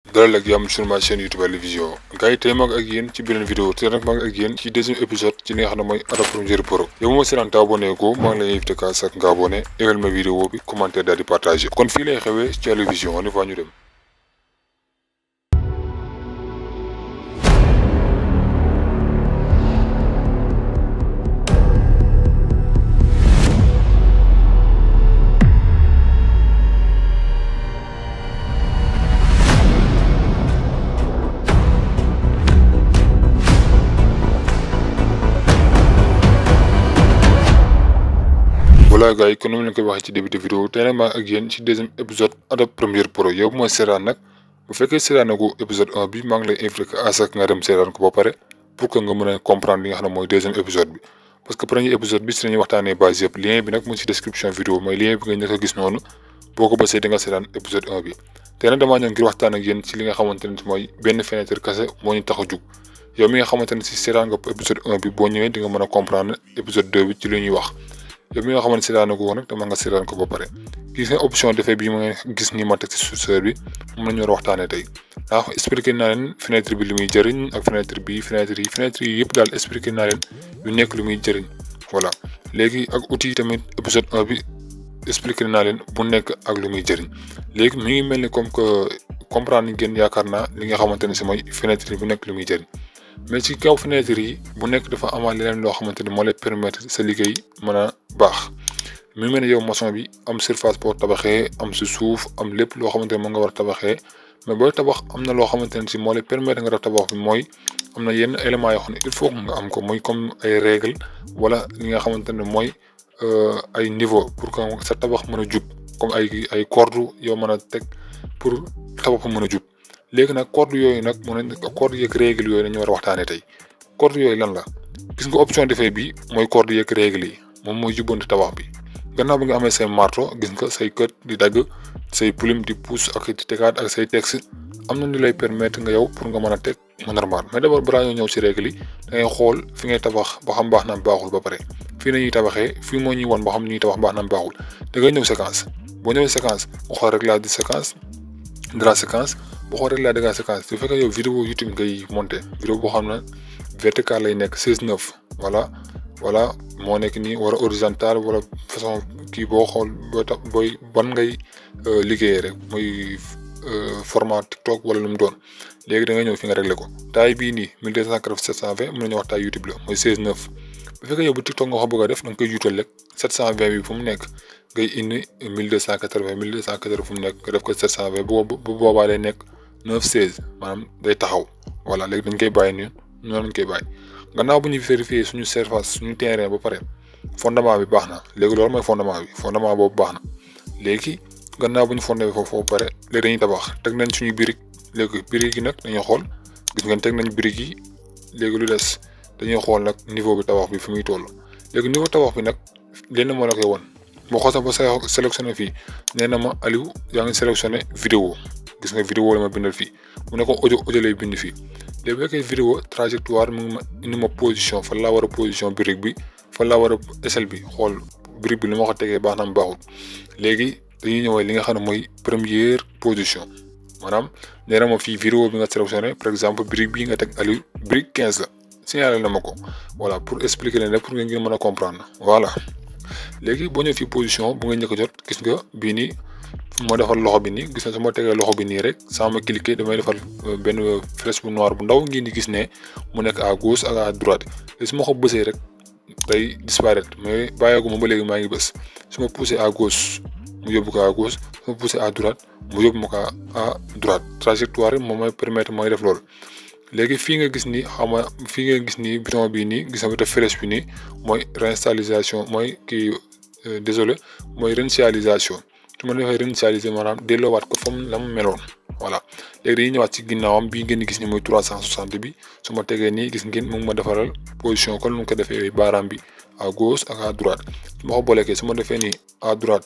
dalal ak yàmm sur ma chaîne YouTube Ali Vision gars yi tey mag ak yéen ci beneen vidéo te nag mag ak yéen ci deuxième épisode ci li nga xam ne mooy Adobe Premiere Pro yow ma seetaan te abonné ko maa ngi lay invité ka sak nga abonné égal ma vidéo bi commentaire daal di partagé kon fii lay xewee ci Ali Vision on y va ñu dem voilà gars yi kon ni ma leen koy waxee ci début de vidéo tey nag maa ak yéen ci deuxième épisode Adobe Premiere Pro yow mooy seetaan nag bu fekkee seetaan ko épisode 1 bi maa ngi lay invité à ce que nga dem seetaan ko ba pare pour que nga mën a comprendre li nga xam ne mooy deuxième épisode bi parce que premier épisode bi si nañuy waxtaanee base yëpp lien bi nag mu ngi si description vidéo mooy lien bi nga njëkk a gis noonu boo ko bësee di nga seetaan épisode 1 bi tey nag damaa ñëw ngir waxtaan ak yéen ci li nga xamante ne mooy benn fenêtre kese moo ñu tax a jug yow mi nga xamante ne si seetaan nga épisode 1 bi boo ñëwee di nga mën a comprendre épisode 2 bi ci li ñuy wax yow mi nga xamante seetaan ko nag dama nga seetaan ko ba pare gis nga option defee bi ma gis ni ma teg ci curseur bi moom la ñu war a waxtaanee tey ndax expliqué naa leen fenêtre bi li muy jëriñ ak fenêtre bi fenêtre yi fenêtre yi yëpp daal expliqué naa leen lu nekk lu muy jëriñ voilà léegi ak outil yi tamit épisode 1 bi expliqué naa leen bu nekk ak lu muy jëriñ léegi mi ngi mel ni comme que comprendre ngeen yaakaar naa li nga xamante ne si mooy fenêtre yi bu nekk lu muy jëriñ mais ci kaw fenêtre yi bu nekk dafa amaat leneen loo xamante ni moo lay permettre sa liggéey mën a baax mi mel ne yow maçon bi am surface boo tabaxee am si suuf am lépp loo xamante ne moo nga war a tabaxee mais booy tabax am na loo xamante ne si moo lay permettre nga def tabax bi mooy am na yenn éléments yoo xam ne il faut nga am ko muy comme ay règle wala li nga xamante ne mooy ay niveau pour que sa tabax mën a jub comme ay ay corde yow mën a teg pour tabax mën a jub léegi nag corde yooyu nag mu ne corde yeeg règle yooyu dañu war a waxtaanee tey corde yooyu lan la gis nga option defee bi mooy corde yeeg règle yi moom mooy jubbanti tabax bi gannaaw bi nga amee say marteau gis nga say kët di dagg say plume di pousse ak di tegaat ak say texte am na ñu lay permettre nga yow pour nga mën a teg mu normal mais d'abord balaa ñoo ñëw si règle yi da ngay xool fi ngay tabax ba xam baax na baaxul ba pare fii nañuy tabaxee fii moo ñuy won ba xam ñuy tabax baax na baaxul da ngay ñëw séquence boo ñëwee séquence nga xool réglage de séquence de la séquence boo xoolee rek laa dégg séquence su fekkee yow vidéo YouTube ngay monté vidéo boo xam ne vertical lay nekk 16 9 voilà voilà moo nekk nii wala horizontal wala façon kii boo xool boo tax booy ban ngay liggéeyee rek muy format TikTok wala lu mu doon léegi da ngay ñëw fi nga réglé ko taille bii nii 1280 720 mën nañu wax taille YouTube la mooy 16 9 bu fekkee yow bu TikTok nga ko bëgg a def da nga koy juutal rek 720 bi fu mu nekk ngay indi 1280 1280 fu mu nekk nga def ko 720 bu bu boobaa day nekk. 9 16 maanaam day taxaw voilà léegi dañ koy bàyyi nii noonu lañ koy bàyyi gannaaw bu ñu vérifier suñu surface suñu terrain ba pare fondement bi baax na léegi loolu mooy fondement bi fondement boobu baax na léegi gannaaw bu ñu fondé bi foofu ba pare léegi dañuy tabax teg nañ suñu birig léegi birig yi nag dañuy xool gis ngeen teg nañ birig yi léegi lu des dañuy xool nag niveau bi tabax bi fi muy toll léegi niveau tabax bi nag lenn moo la koy won boo xoolee ba sa sélectionné fii nee na ma Aliou yaa ngi sélectionné vidéo gis nga vidéo la ma bindal fii mu ne ko audio audio lay bind fii léegi bu fekkee vidéo trajectoire mu ngi ma indi ma position fan laa war a position brique bi fan laa war a échelle bi xool brique bi li ma ko tegee baax na mu baaxul léegi dañuy ñëwee li nga xam ne mooy première position maanaam nee na ma fii vidéo bi nga sélectionné par exemple brique bii nga teg Aliou brique 15 la signalé na ma ko voilà pour expliquer leen rek pour nga ngeen mën a comprendre voilà léegi boo ñëwee fii position bu nga njëkk a jot gis nga bii nii. moo defar loxo bi nii gis na su ma tegee loxo bi nii rek sans ma cliquer damay defar benn flèche bu noir bu ndaw ngeen di gis ne mu nekk à gauche ak à droite te su ma ko bësee rek day disparaître mais bàyyeeku ma ba léegi maa ngi bës su ma poussé à gauche mu yóbbu ko à gauche su ma poussé à droite mu yóbbu ma ko à droite trajectoire moom mooy permettre mooy def loolu. léegi fii nga gis ni xam nga fii nga gis ni bouton bii nii gis nga def flèche bi nii mooy réinitialisation mooy kii désolé mooy réinitialisation. su ma defee réinitialiser maanaam delloowaat ko fa mu la mu meloon voilà léegi dañuy ñëwaat ci ginnaawam bii ngeen gis ni mooy 360 bi su ma tegee nii gis ngeen mu ngi ma defaral position kon nu mu ko defee baaraam bi à gauche ak à droite su ma ko booleekee su ma defee nii à droite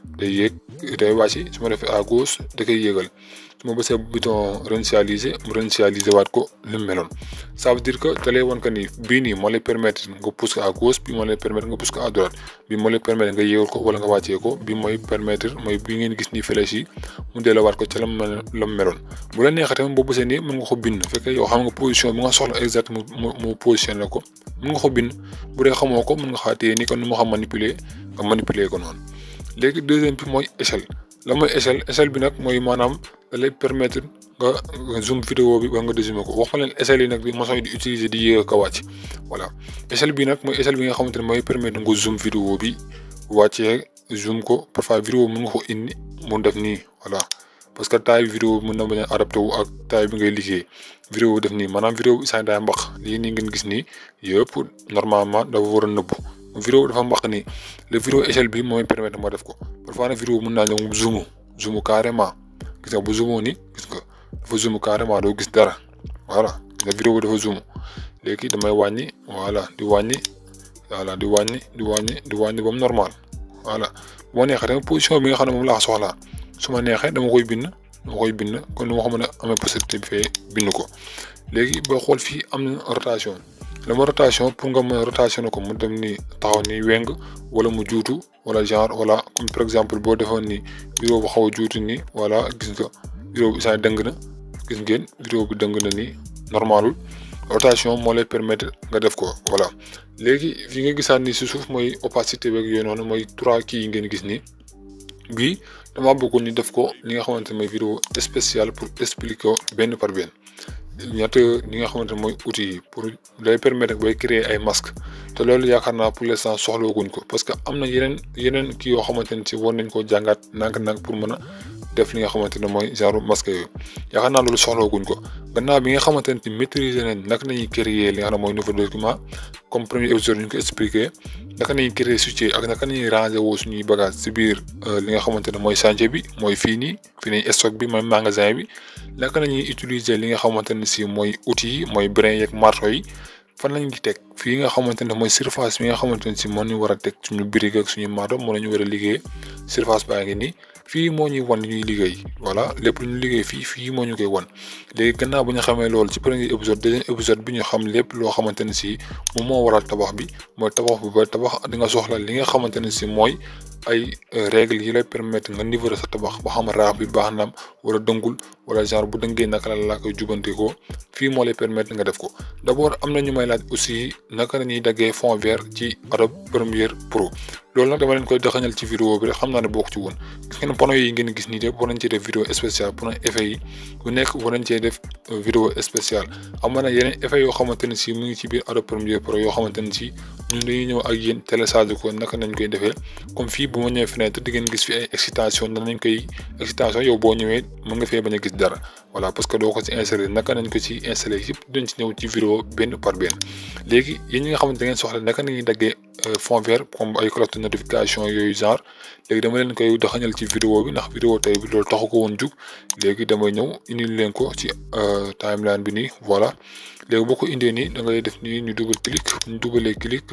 day yéeg day wàcc su ma defee à gauche da koy yéegal su ma bësee bouton réinitialiser mu réinitialiser waat ko li mu meloon ça veut dire que da lay wan que ni bii nii moo lay permettre nga pousse ko à gauche bii moo lay permettre nga pousse ko à droite bii moo lay permettre nga yéegal ko wala nga wàccee ko bii mooy permettre mooy bii ngeen gis nii flèche yi mu delloowaat ko ca la mu la mu meloon bu la neexee tamit boo bësee nii mën nga ko bind fekkee yow xam nga position bi nga soxla exact mu mu positionné ko mën nga ko bind bu dee xamoo ko mën nga xaatee ni kon nu ma xam manipuler nga manipuler ko noonu léegi deuxième bi mooy échelle la mooy échelle échelle bi nag mooy maanaam da lay permettre nga zoom vidéo bi ba nga dézoomer ko wax ma leen échelle yi nag di maçon yi di utiliser di yéeg ak a wàcc voilà échelle bi nag mooy échelle bi nga xamante ne mooy permettre nga zoom vidéo bi wàccee zoom ko parfois vidéo mën nga ko indi mu def nii voilà parce que taille vidéo bi mën na bañ a adapté wu ak taille bi ngay liggéey vidéo bi def nii maanaam vidéo bi isaan daay mbax lii nii ngeen gis nii yëpp normalement dafa war a nëbbu vidéo dafa mbax nii le vidéo échelle bi mooy permettre ma def ko parfois nag vidéo mën naa ñëw mu zoom zoom carrément gis nga bu zoomoo ni gis nga dafa zoom carrément doo gis dara voilà nga vidéo bi dafa zoom léegi damay wàññi voilà di wàññi voilà di wàññi di wàññi di wàññi ba mu normal voilà bu ma neexee tamit position bi nga xam ne moom laa soxlaa su ma neexee dama koy bind dama koy bind kon nu ma ko mën a amee possibilité bi fee bind ko léegi boo xool fii am na rotation la ma rotation pour nga mën a rotation ko mu dem ni taxaw ni weng wala mu juutu wala genre wala comme par exemple boo defoon ni vidéo bu xaw a juutu ni voilà gis nga vidéo bi saa dëng na gis ngeen vidéo bi dëng na ni normalul rotation moo lay permettre nga def ko voilà léegi fi nga gisaat ni si suuf mooy opacité beeg yooyu noonu mooy trois kii yi ngeen gis ni bii dama bëggoon ñu def ko li nga xamante ne mooy vidéo spéciale pour expliquer ko benn par benn ñett li nga xamante ne mooy outils yi pour day permettre bay créer ay masque te loolu yaakaar naa pour l'instant soxlooguñ ko parce que am na yeneen yeneen kii yoo xamante ne si war nañ koo jàngaat nànk-nànk pour mën a def li nga xamante ne mooy genre masque yooyu yaakaar naa loolu soxlooguñ ko gannaaw bi nga xamante ne ci maîtriser nañ naka nañuy créer li nga xam ne mooy nouveau document comme premier épisode ñu ko expliqué naka nañuy créer fichier ak naka nañuy ranger woo suñuy bagage si biir li nga xamante ne mooy chantier bi mooy fii nii fii nii stock bi mooy magasin bi naka nañuy utiliser li nga xamante ne si mooy outils yi mooy brin yeeg marteau yi fan lañ di teg fii nga xamante ne mooy surface bi nga xamante ne si moo ñu war a teg suñu brique ak suñu marteau moo la ñu war a liggéey surface baa ngi nii fii moo ñuy wan li ñuy liggéey voilà lépp lu ñu liggéey fii fii moo ñu koy wan léegi gannaaw bu ñu xamee loolu ci premier épisode deuxième épisode bi ñu xam lépp loo xamante ne si moom moo waral tabax bi mooy tabax bi ba tabax di nga soxla li nga xamante ne si mooy ay règles yi lay permettre nga niveau sa tabax ba xam raax bi baax naam wala dëngul wala genre bu dëngee naka la laa koy jubante ko fii moo lay permettre nga def ko d' abord am na ñu may laaj aussi naka la ñuy daggee fond vert ci Adobe Premiere Pro loolu nag dama leen koy daxañal ci vidéo bi rek xam naa ne bokk ci woon gis ngeen panneau yi ngeen gis nii de war nañ cee def vidéo spéciale pour effet yi bu nekk war nañ cee def vidéo spéciale am na yeneen effet yoo xamante ne si mu ngi ci biir Adobe Premiere Pro yoo xamante ne si ñun dañuy ñëw ak yéen télécharge ko naka nañ koy defee comme fii bu ma ñëwee fenêtre di ngeen gis fi ay excitation danañ koy excitation yow boo ñëwee mën nga fee bañ a gis dara voilà parce que doo ko ci installé naka nañ ko ci installé yëpp dañ ci ñëw ci vidéo benn par benn léegi yéen ñi nga xamante da ngeen soxla naka nañuy daggee fond vert comme ay cloche de notification yooyu genre léegi dama leen koy doxañal ci vidéo bi ndax vidéo tey bi loolu taxu ko woon jug léegi damay ñëw indil leen ko ci timeline bi nii voilà léegi boo ko indee nii da ngay def nii ñu double clic ñu dugalee clic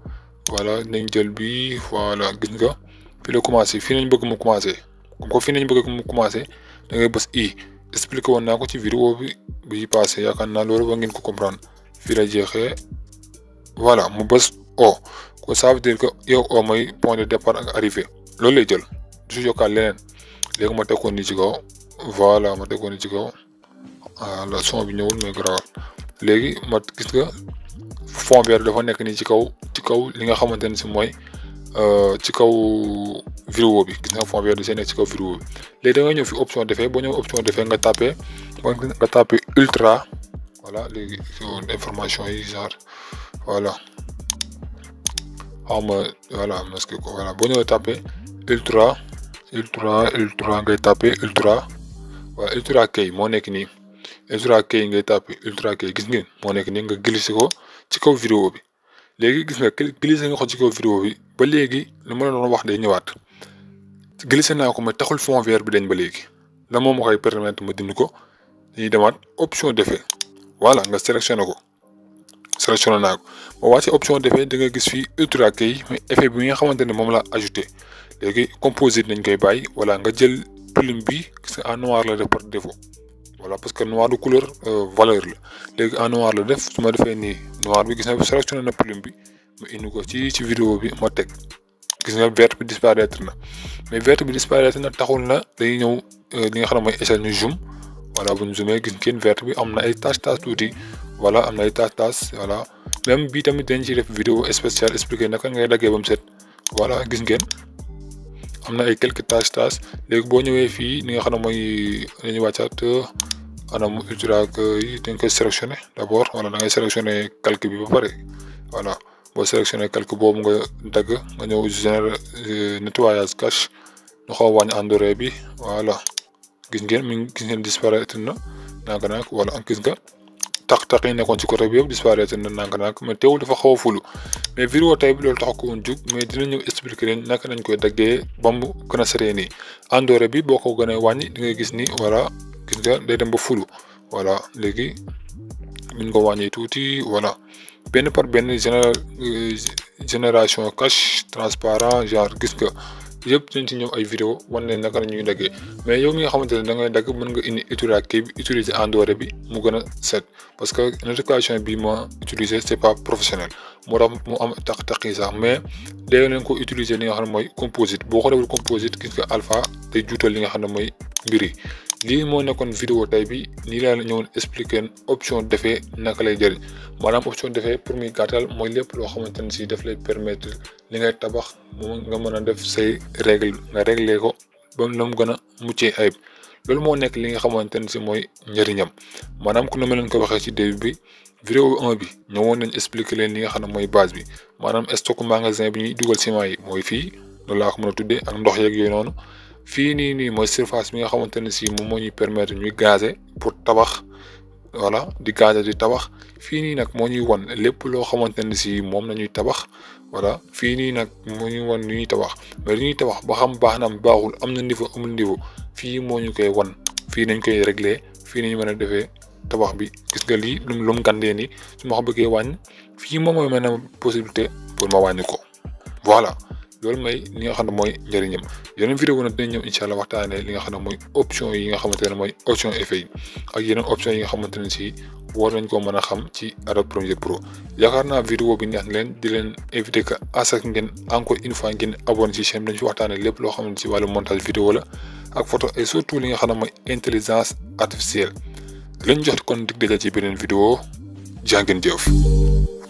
voilà nañ jël bi voilà gis nga fi la commencé fii nañ bëgg mu commencé comme que fii nañ bëgg mu commencé da ngay bës i expliqué woon naa ko ci vidéo bi bi passé yaakaar naa loolu ba ngeen ko comprendre fii la jeexee voilà mu bës o ko ça veut dire que yow o mooy point de départ ak arrivée loolu lay jël du si yokkaat leneen léegi ma tekkoon ni ci kaw voilà ma tekkoon ni ci kaw voilà son bi ñëwul mais garaawal léegi ma gis nga fond vert dafa nekk nii ci kaw ci kaw li nga xamante ne si mooy ci kaw vidéo bi gis nga fond vert di see nekk ci kaw vidéo bi léegi da nga ñëw fi option defee boo ñëw option defee nga tapé nga tapé ultra voilà léegi information yi genre voilà xaw ma voilà parce que voilà boo ñëwee tapé ultra ultra ultra ngay tapé ultra waaw ultra kay moo nekk nii ultra kay ngay tapé ultra kay gis ngeen moo nekk nii nga glissé ko ci kaw vidéo bi léegi gis nga glissé nga ko ci kaw vidéo bi ba léegi li ma la doon wax day ñëwaat glissé naa ko mais taxul fond vert bi dañ ba léegi la moom ma koy permettre ma dindi ko dañuy demaat option d'effet voilà nga sélectionné ko sélectionné naa ko boo wàccee option d'effet da nga gis fii ultra kay mais effet bi nga xamante ne moom la ajouté léegi composite nañ koy bàyyi wala nga jël plume bi gis nga en noir la def par défaut voilà parce que noir de couleur valeur la léegi en noir la def su ma defee nii noir bi gis nga sélectionné na plume bi ma indi ko ci ci vidéo bi ma teg gis nga vert bi disparaître na mais vert bi disparaître na taxul na dañuy ñëw li nga xam ne mooy échelle ñu zoom voilà bu ñu zoomee gis ngeen vert bi am na ay tache tache tuuti voilà am na ay tache tache voilà même bii tamit dañ ciy def vidéo spéciale expliqué naka ngay daggee ba mu set voilà gis ngeen am na ay quelques tache tache léegi boo ñëwee fii li nga xam ne mooy dañuy wàccaat anam ultra yi dañ koy sélectionné d' abord wala da ngay sélectionné calque bi ba pare voilà boo sélectionné calque boobu nga dagg nga ñëw général nettoyage cache ñu xaw a wàññi endoré bi voilà gis ngeen mi gis ngeen disparaître na naka nag wala gis nga tax tax yi nekkoon ci côté bi yëpp disparaître na naka nag mais teewul dafa xaw a fulu mais vidéo tey bi loolu tax ko woon jug mais dina ñëw expliquer leen naka nañ koy daggee ba mu gën a seree nii endoré bi boo ko gën a wàññi di nga gis ni voilà gis nga day dem ba fulu voilà léegi min nga wàññi tuuti voilà benn par benn général génération cache transparent genre gis nga yëpp dañ ci ñëw ay vidéo wan leen naka la ñuy daggee mais yow mi nga xamante ne da ngay dagg mën nga indi utiliser kii bi utiliser endoré bi mu gën a set parce que notification bi ma utiliser c'est pas professionnel moo tax mu am taq-taq yi sax mais day leen ko utiliser li nga xam ne mooy composite boo ko deful composite gis nga alpha day juutal li nga xam ne mooy mbir yi lii moo nekkoon vidéo tey bi nii laa la ñëwoon expliquer option defee naka lay jëriñ maanaam option defee pour muy gàttal mooy lépp loo xamante ne si daf lay permettre li ngay tabax moom nga mën a def say règle nga régler ko ba la mu gën a muccee ayib loolu moo nekk li nga xamante ne si mooy njëriñam maanaam ku ne ma leen ko waxee ci début bi vidéo 1 bi ñëwoon nañ expliquer leen li nga xam ne mooy base bi maanaam stock magasin bi ñuy dugal ciment yi mooy fii loolu laa ko mën a tuddee ak ndox yeeg yooyu noonu fii nii nii mooy surface bi nga xamante ne si moom moo ñuy permettre ñuy gazer pour tabax voilà di gazer di tabax fii nii nag moo ñuy wan lépp loo xamante ne si moom la ñuy tabax voilà fii nii nag moo ñuy wan lu ñuy tabax mais lu ñuy tabax ba xam baax na am baaxul am na niveau amul niveau fii moo ñu koy wan fii nañ koy régler fii nañu mën a defee tabax bi gis nga lii lu lu mu gàndee nii su ma ko bëggee wàññi fii moom mooy mën a possibilité pour ma wàññi ko voilà. loolu mooy li nga xam ne mooy njëriñam yeneen vidéo nag dinañ ñëw incha allah waxtaanee li nga xam ne mooy option yi nga xamante ne mooy option effet yi ak yeneen option yi nga xamante ne si war nañ ko mën a xam ci Adobe Premiere Pro yaakaar naa vidéo bi neex na leen di leen invité que à ce que ngeen encore une fois ngeen abonné ci chaîne dañ fi waxtaanee lépp loo xam ne si wàllu montage vidéo la ak photo et surtout li nga xam ne mooy intelligence artificielle lañ jox kon dig daja ci beneen vidéo jaa ngeen jëf